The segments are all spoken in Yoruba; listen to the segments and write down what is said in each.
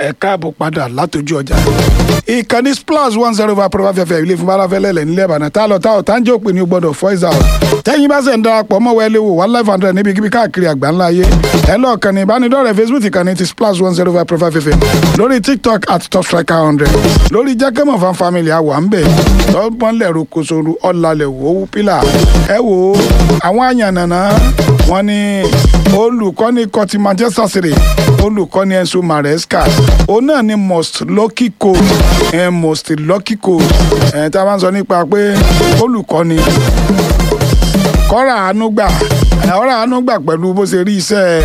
ẹ káàbọ̀ padà látọjú ọjà ìkànnì splash one zero five point five fm ilé fún balafẹ́lẹ́lẹ̀ nílẹ̀ ìbàdàn tá a lọ tá ọ̀ tá ń jẹ́ òpin ní gbọ́dọ̀ voice out tẹ́yìn bá ṣe ń darapọ̀ mọ́ wẹ́lẹ́ wò one life hundred níbikíbi káàkiri àgbáńlá ayé ẹ lọ kànnì ìbánidọ́rẹ̀ẹ́ facebook ìkànnì ti splash one zero five point five fm lórí tiktok at top striker hundred lórí jákèmọ̀ fan family àwọ̀ à ń bẹ̀ tọ́gbọ́nlẹ̀ rokoṣoru ọ̀làlẹ̀ wò ó pílà ẹ wò ó àwọn àyànnànà wọn ni olùkọ́ni kọtí manchester city olùkọ́ni enzo maresca òun náà ni most lucky coach eh, most lucky coach eh, tá a bá ń sọ nípa pé olùkọ́ni kọ́ra àánú gbà kọ́ra àánú gbà pẹ̀lú bó ṣe rí iṣẹ́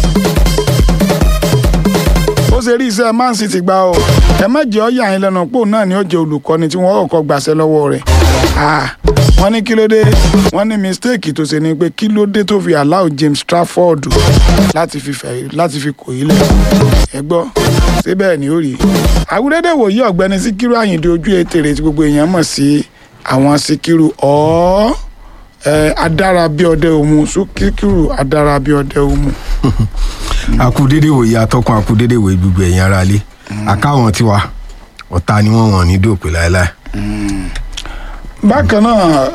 bó ṣe rí iṣẹ́ man city gbà o ẹ má jẹ́ ọ́ yà yín lẹ́nu pò náà ni ó jẹ́ olùkọ́ni tí wọ́n kọ́kọ́ gbàṣẹ́ lọ́wọ́ rẹ̀ wọ́n ní kí ló dé wọ́n ní mistake tó ṣe ni pé kí ló dé tó fi allow James Trafford láti fi fẹ̀ láti fi kò yí lẹ̀ ẹ gbọ́ síbẹ̀ ni ó rí àwúrẹ́dẹ̀ wòye ọ̀gbẹ́ni Síkírù Àyìndé ojú ètèrè tí gbogbo èèyàn mọ̀ sí àwọn Síkírù ọ̀ adára bí ọdẹ òmu Síkírù adára bí ọdẹ òmu. akudede wòye atọ́kùn akudede wòye gbogbo ẹ̀yin ara lé àkáwọn tiwa ọ̀tá ni wọ́n wọ̀n ní dòpè láéláé bákan náà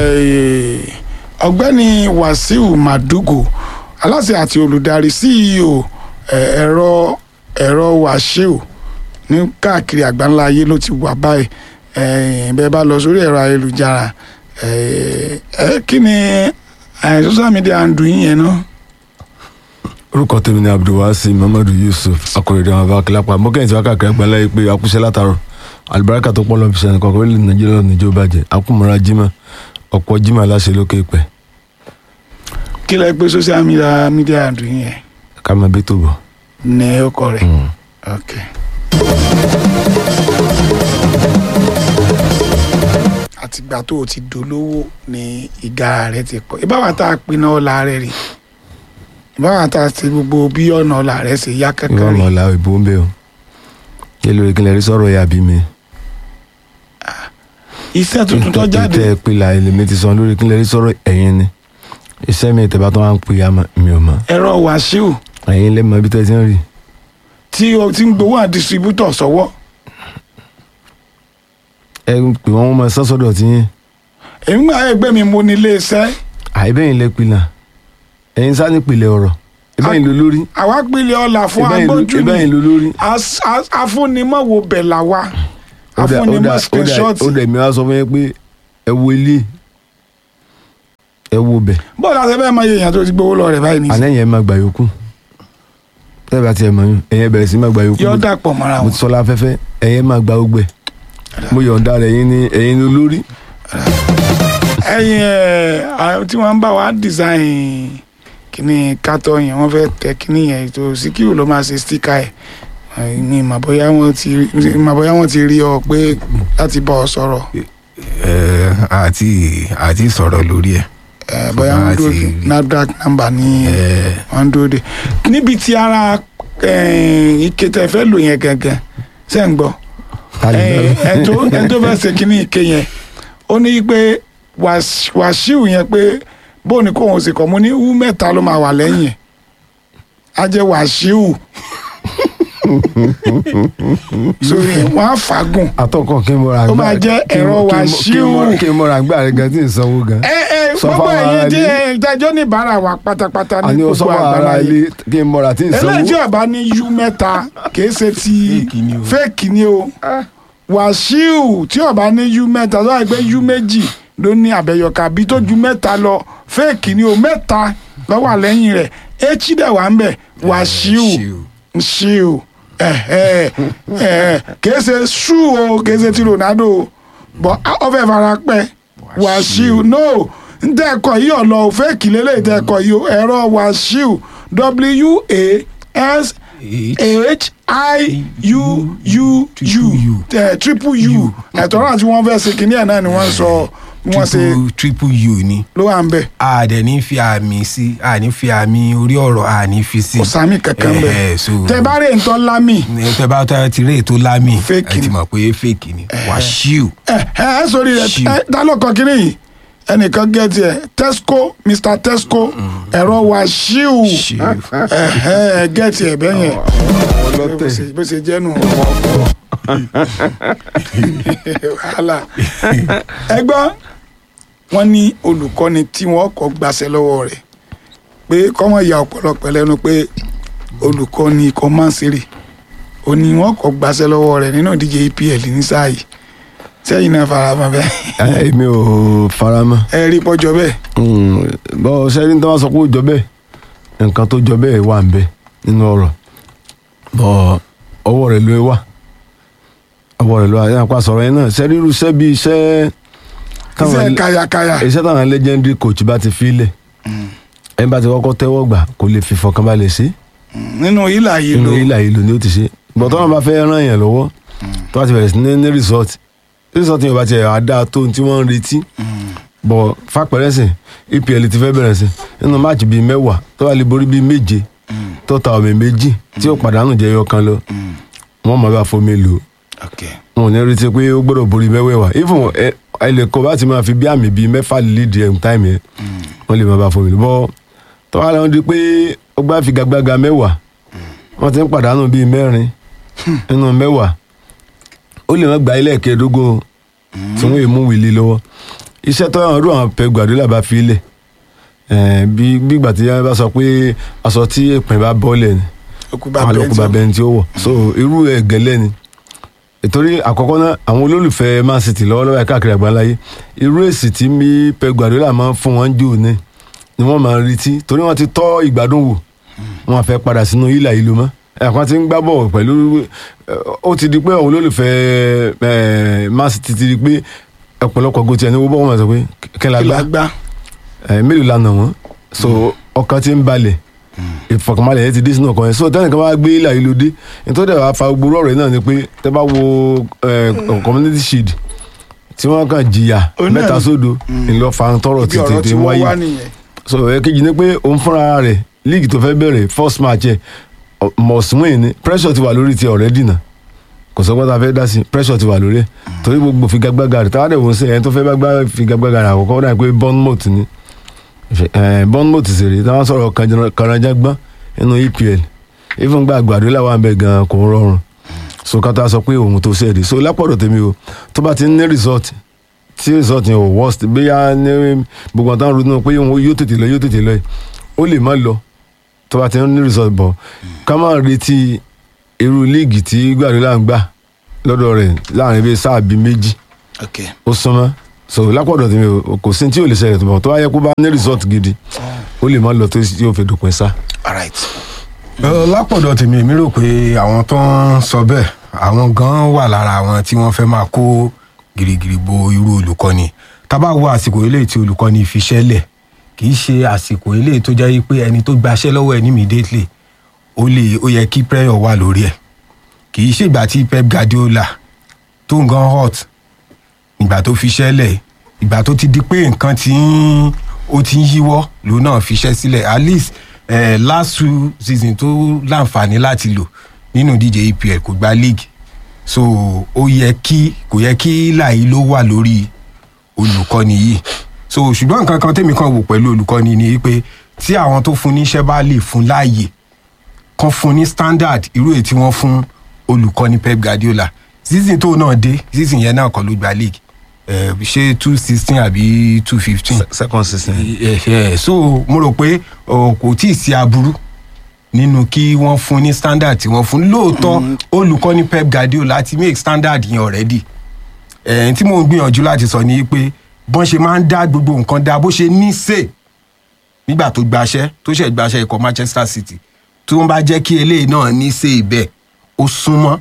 ọ̀gbẹ́ni Wàsíù Màdúgò aláṣẹ àti olùdarí CEO ẹ̀rọ ẹ̀rọ Wàsíù ní káàkiri àgbáńlá ayé ló ti wà báyìí bẹ́ẹ̀ bá lọ sórí ẹ̀rọ ayélujára kí ni social media ń dùn yín yẹn náà. orúkọ tèmi ni Abdulwasi Muhammadu Yusuf akọrẹdẹ àwọn abá kílápá mọkẹyìn tí wàá káàkiri àgbáńlá yìí pé akúṣẹ́ látàrọ alibarika tó pọ̀ lọ́n fi sẹ́ni kọ̀ọ̀kan orílẹ̀ nàìjíríà níjó bàjẹ́ akúmọ̀ra jimá ọ̀pọ̀ jimá láṣẹ lókè pẹ́. kí lẹ pé social media media dùn yẹn. ká máa bí tó bọ̀. ní ọkọ rẹ. ok. àtìgbà tó o ti dolówó ni ìgara rẹ ti pọ̀ ìbáwá tá a pinna ọ̀la rẹ rí ìbáwá tá a ti gbogbo bí ọ̀nà ọ̀la rẹ ṣe yá kankan ìwọ rí. ọmọ ọ̀la ìbò ń bẹ o kí lóore kí lè rí sọ̀rọ̀ ya bí mi. iṣẹ́ tuntun tó jáde tẹ ẹ pé la èmi ti sọ lórí kí lè rí sọ̀rọ̀ ẹ̀yin ni iṣẹ́ mi ìtẹ̀bá tó wá ń pè ya mi ò mọ̀ ẹ̀rọ Wàsíù ẹ̀yin lè mọ ibi tẹ́ ẹ ti ń rí. tí o ti ń gbowó à distributor sọ́wọ́ ẹ pè wọ́n mọ sọ́sọ́dọ̀ tí yín èmi gbà ẹgbẹ́ mi mo ní iléeṣẹ́ àìbẹ́yìn lẹ pilà ẹ̀yin sá ní pilẹ̀ ọ̀rọ̀ ìbẹ́yìn ló lórí àwa pínlẹ̀ ọ̀la fún ìbẹ́yìn ló- agbójú ìbẹ́yìn ni ló lórí. As- as- afúnimọ̀wò bẹ̀ là wa ó dà- ó dà- afúnimọ̀ ó dà- screenshot ó dẹ̀ mi wá sọ fún yín pé ẹ wo ilé ẹ wo bẹ̀ bọ́ọ̀lù àti ẹbẹ́ máa yẹ èèyàn tó ti gbowó lọ rẹ̀ báyìí ní àná yẹn máa gbà yòókù tẹ́ bá tiẹ̀ mọ̀ yín ẹ̀yẹn bẹ̀rẹ̀ sí máa gbà yòókù yọ dàpọ̀ mọ́ra mo wọn ti sọ láfẹ́fẹ́ ẹ̀yẹn máa gba ogbẹ̀ mo yọ̀ǹda rẹ̀ ẹ̀yin ni ẹ̀yin ni olórí ẹ̀yin ẹ̀ àwọn tí wọ́n ń bá wa design kíní kátó yẹn wọ́n fẹ́ tẹ kíní yẹn tó Síkírù ló máa ṣe stika ẹ̀ ní ìmọ̀ bóyá wọ́n ti ìmọ̀ bóyá wọ́n ti rí ọ pé láti bá ọ sọ̀rọ̀ ẹ àti àti sọ̀rọ̀ lórí ẹ̀ ẹ̀ bóyá wọ́n Láti dúró rí. NAFDAC number ní wọ́n ń dúró de níbi tí ara eh, ike tẹ fẹ́ lò yẹn gangan ṣe ń gbọ́ ẹ tó ẹ tó fẹ́ ṣe kíní ike yẹn ó ní pé Wàs- Wàsíù yẹn pé bó ni kóun ṣe kọ́ mo ní wú mẹ́ta ló máa wà lẹ́yìn ẹ̀ á jẹ́ Wàsíù sórí ẹ̀ wọ́n á fagùn atọ́kọ̀ kí n mọ̀ra Ó máa jẹ́ ẹ̀rọ Wàsíù. kí n mọ̀ra gbà rẹ̀ gan tí n sanwó gan ẹ ẹ Sọ gbogbo fáwọn ẹ̀yin ará tí ilé. ẹ ìdájọ́ ní ìbára wa pátápátá ní àní o gbogbo sọ́wọ́ ara àgbáláyé ilé kí n mọ̀ra tí n sanwó eléyìí tí ọba ní yú mẹ́ta kìí ṣe ti Fake ni o. fake ni o Wàsíù tí ọba ní yú mẹ́ta tó wà pé yú méjì ló ní àbẹ̀yọkà bí tó ju mẹ́ta lọ fake ni o mẹ́ta ló wà lẹ́yìn rẹ̀ etí dẹ̀ wà ń bẹ̀ Wàsíù ṣíù ẹ̀hẹ́ ẹ̀hẹ́ kìí ṣe ṣú o kìí ṣe ti Ronaldo o bọ́ ọfẹ́ fara pẹ́ Wàsíù no ntẹ́ẹ̀kọ́ yìí ọ̀lọ́ fake lélẹ́yìí tẹ́ẹ̀kọ́ yìí o ẹ̀rọ Wàsíù W-A-S h i u u u ẹ triple u ẹ̀tọ́ náà tí wọ́n fẹ́ ṣe kínní ẹ̀ náà ni wọ́n sọ bí wọ́n ṣe triple triple u ni ló wà ń bẹ̀ a dẹ̀ ní fi àmì sí a ní fi àmì orí ọ̀rọ̀ a ní fi sí. kò sámì kankan bẹ̀ Eh, eh, so tẹ bá rè ń tọ́ lámì tẹ bá tẹ ti rí ètò lámì Fake ẹ ti ni. mọ̀ pé fake ni Wàsíù ẹ ẹ ẹ sórí rẹ Ṣíù. ẹ dálọ́kọ̀ kínní yìí ẹnìkan gẹ̀ẹ́tì ẹ̀ tesco mr tesco ẹ̀rọ Wàsíù Ṣíù. ẹ ẹ gẹ̀ẹ́tì ẹ̀ bẹ́yẹn ọlọ́tẹ̀ bó ṣe jẹ́ nù wàhálà ẹgbọ́n wọn ní olùkọ́ni tí wọ́n kọ́ gbaṣẹ́ lọ́wọ́ rẹ̀ pé kọ́mọ ìyá ọ̀pọ̀lọpọ̀ lẹ́nu pé olùkọ́ni ikọ̀ Man City ó ní wọ́n kọ́ gbaṣẹ́ lọ́wọ́ rẹ̀ nínú ìdíje EPL ní sáà yìí sẹ́yìn náà fara mọ́ bẹ́ẹ̀ ẹ mi ò fara mọ́ ẹ rí pọ́jọ́ bẹ́ẹ̀ bọ́ sẹ́ni tó wá sọ pé ó jọ bẹ́ẹ̀ nǹkan tó jọ bẹ́ẹ̀ wà ń bẹ nínú ọ̀rọ̀ bọ́ ọwọ́ rẹ̀ ló wà ọwọ́ rẹ̀ ló wà yẹn àpá sọ̀rọ̀ yẹn náà sẹ́ni irú iṣẹ́ bíi iṣẹ́ iṣẹ́ kayakaya iṣẹ́ táwọn legendary coach bá ti fi lẹ̀ ẹni bá ti kọ́kọ́ tẹ́wọ́ gbà kò lè fi fọkànbalẹ̀ sí nínú ìlà yìí inú ló ilà ìlú ni ó ti ṣe bọ̀ tọ́wọ́n bá fẹ́ ràn yẹn lọ́wọ́ tó bá ti bẹ̀rẹ̀ sí ní ní resort resort yẹn bá ti ẹ̀ àdá tó ohun tí wọ́n ń retí bọ̀ fapẹ̀rẹ̀sìn EPL ti fẹ́ bẹ̀rẹ̀ sí nínú máàcì bíi mẹ́wàá tó bá lè borí bíi méje tó ta ọ̀mẹ̀ méjì tí ó pàdánù jẹyọ kan lọ wọ́n mọ̀ bá fomi lò ó okay. wọn ò ní retí pé ó gbọ́dọ̀ borí mẹ́wẹ̀ẹ̀wá even ẹ ẹ lè kọ́ bá ti máa fi bí àmì bíi mẹ́fà lídìí ẹ̀ táìmì ẹ̀ wọ́n lè máa bá fomi lò bọ́ tó wá lọ́n di pé ó gbá figagbága mẹ́wàá wọ́n ti ń pàdánù bíi mẹ́rin nínú mẹ́wàá ó lè má gba ilé ẹ̀kẹ́dógún tí wọ́n yè mú wìlì lọ́wọ́ iṣẹ́ tó yàn ọdún àwọn Pep Guardiola bá fi lẹ̀ ẹ̀ bí gbígbà tí wọ́n bá sọ pé aṣọ tí èpè bá bọ́ọ̀lẹ̀ ni okuba àwọn olókùnbà bẹni tí ó wọ̀ so irú ẹ̀ gẹ́lẹ́ ni ìtorí àkọ́kọ́ náà àwọn olólùfẹ́ Man City lọ́wọ́lọ́wọ́ ẹ̀ káàkiri àgbáńláyé irú èsì tí mi Pep Guardiola máa ń fún wọn jù ní ni wọ́n máa ń retí torí wọ́n ti tọ́ ìgbádùn wò wọ́n fẹ́ padà sínú ìlà ìlú mọ́ ẹ̀kan ti ń gbá bọ̀ pẹ̀lú ó ti di pé àwọn olólùfẹ́ ẹ̀, Man City ti di pé ọ̀pọ̀lọpọ̀ gòtì ẹni wọ́n bọ́ wọn máa sọ pé kí la gbá gbá ẹ mélòó la nà wọn so ọkàn ti ń balẹ̀ ìfọkànbalẹ̀ yẹn ti dé sínú ọkàn yẹn so tẹ́nìkan bá gbé ilà ìlú dé nítorí ẹ̀ wá fa gbogbo ọ̀rọ̀ yìí náà ni pé tẹ́ bá wo ẹ, community shield tí wọ́n kàn jìyà Ó náà mẹ́ta ni. sódo ńlọ fa tọrọ ibi ọ̀rọ̀ tètè tí wọ́n wáyé wá nìyẹn so ẹ̀kejì ni pé òun fúnra rẹ̀ league tó fẹ́ bẹ̀rẹ̀ first match ẹ̀ ọ- must win ni pressure ti wà lórí ti already náà kò sọ pé ta fẹ́ dá sí pressure ti wà lórí ẹ̀ torí gbogbo figagbága rẹ̀ táwọn ẹ̀wọ̀n sí ẹni tó fẹ́ bá gbá figagbága rẹ̀ àkọ́kọ́ náà pé Bournemouth ni ẹ̀ Bournemouth sì rí táwọn sọ̀rọ̀ kànáńjágbọ́n nínú EPL even gba Guardiola wà ń bẹ gan kò ń rọrùn so kátà sọ pé òun tó ṣẹ̀dí so lápọ̀dọ̀ tèmi o tó bá ti ń ní result tí result yẹn ò worst bóyá ní gbogbo àwọn táwọn ronú pé òun yóò tètè lọ yóò tètè lọ yìí ó lè má lọ tó bá ti ń ní result bọ̀ ká má retí irú líìgì tí Guardiola ń gbà lọ́dọ̀ rẹ̀ láàrin bíi sáà bíi méjì okay. ó súnmọ́ so lápọ̀dọ̀ tèmi o kò sí tí ò lè ṣẹlẹ̀ tó bọ̀ tó bá yẹ kó bá ní result gidi ó lè má lọ tó yóò fi dòpin sá. all right. Ẹ, lápọ̀dọ̀ tèmi èmi rò pé àwọn tó ń sọ bẹ́ẹ̀ àwọn gan wà lára àwọn tí wọ́n fẹ́ máa kó gìrìgìrì bo irú olùkọ́ni tá bá wo àsìkò eléyìí tí olùkọ́ni fi ṣẹ́lẹ̀ kì í ṣe àsìkò eléyìí tó jẹ́ pé ẹni tó gbaṣẹ́ lọ́wọ́ ẹ̀ ní immediately ó lè ó yẹ kí pressure wà lórí ẹ̀ kì í ṣègbà tí Pep Guardiola tó ń gan hot ìgbà tó fi ṣẹ́lẹ̀ ìgbà tó ti di pé nǹkan ti ń ó ti ń yíwọ́ lòun náà fi ṣẹ́ sílẹ̀ at least eh, last two season tó láǹfààní láti lò nínú ìdíje EPL kò gba league so ó yẹ kí kò yẹ kí làyí ló wà lórí olùkọ́ni yìí so ṣùgbọ́n nǹkan kan tèmi kan wò pẹ̀lú olùkọ́ni ni pé tí àwọn tó fún níṣẹ́ bá lè fún láàyè kan fún ní standard irú èyí tí wọ́n fún olùkọ́ni Pep Guardiola season tó náà dé season yẹn náà kọ́ ló gba league eh, ṣé two sixteen àbí two fifteen second season. Eh, eh, so mo rò pé oh, kò tí ì sí aburú nínú kí wọ́n fún ní standard tí wọ́n fún lóòótọ́ olùkọ́ni Pep Guardiola ti make standard yẹn already ẹ̀ẹ́n tí mò ń gbìyànjú láti sọ ni pé bọ́n ṣe máa ń dá gbogbo nǹkan dá bó ṣe ní sè nígbà tó gbaṣẹ́ tó ṣẹ̀ gbaṣẹ́ ikọ̀ Manchester City tí wọ́n bá jẹ́ kí eléyìí náà ní sè bẹ́ẹ̀ ó súnmọ́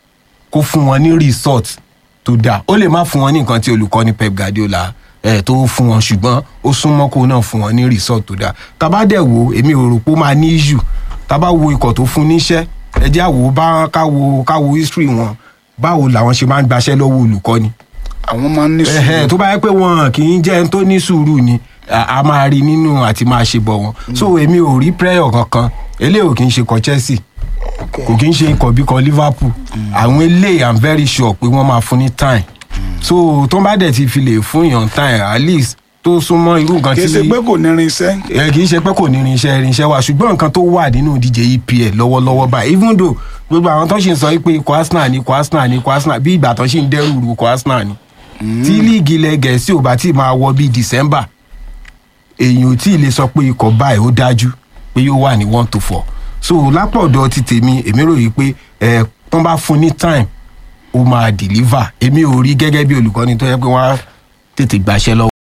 kó fún wọn ní result tó dáa ó lè má fún wọn ní nǹkan tí olùkọ́ni Pep Guardiola ẹ̀ tó fún wọn ṣùgbọ́n ó súnmọ́ kó náà fún wọn ní result tó dáa tábà dẹ̀ wo èmi ò rò pé ó máa ní issue tábà wo ikọ̀ tó fún níṣẹ́ ẹ jẹ́ àwò bá káwo káwo history wọn báwo làwọn ṣe máa ń gbaṣẹ́ lọ́wọ́ olùkọ́ni àwọn máa ń ní ẹhẹ sùúrù tó bá yẹ pé wọn kì í jẹ́ ẹni tó ní sùúrù ni a a máa rí nínú àti máa ṣe bọ̀ wọn so èmi ò rí prayer kankan eléyìí ò kì í ṣe kọ Chelsea kò kì í ṣe ikọ̀ bí kan Liverpool àwọn eléyìí i'm very sure pé wọ́n máa fún ní time so tó bá dẹ̀ ti fi lè fún èèyàn time at least tó súnmọ́ irú nǹkan kì í tí ṣe pé kò ní irinṣẹ́ ẹ kì í ṣe pé kò ní irinṣẹ́ irinṣẹ́ wa ṣùgbọ́n nǹkan tó wà nínú ìdíje EPL lọ́wọ́lọ́wọ́ báyìí even though gbogbo àwọn tó ṣì ń sọ pé ikọ̀ arsenal ni ikọ̀ arsenal ni ikọ̀ arsenal bí ìgbà tó ṣì ń dẹ́rù ru ikọ̀ arsenal ni tí líìgì ilẹ̀ gẹ̀ẹ́sì ò bá tí ì máa wọ bíi december èèyàn ò tí ì lè sọ pé ikọ̀ báyìí ó dájú pé yóò wà ní one to four so lápọ̀dọ̀ ti tèmi èmi rò yìí pé ẹ̀ tán bá fún ní time ó máa deliver èmi ò rí gẹ́gẹ́ bí olùkọ́ni tó yẹ pé wọ́n á tètè gbàṣẹ́ lọ́wọ́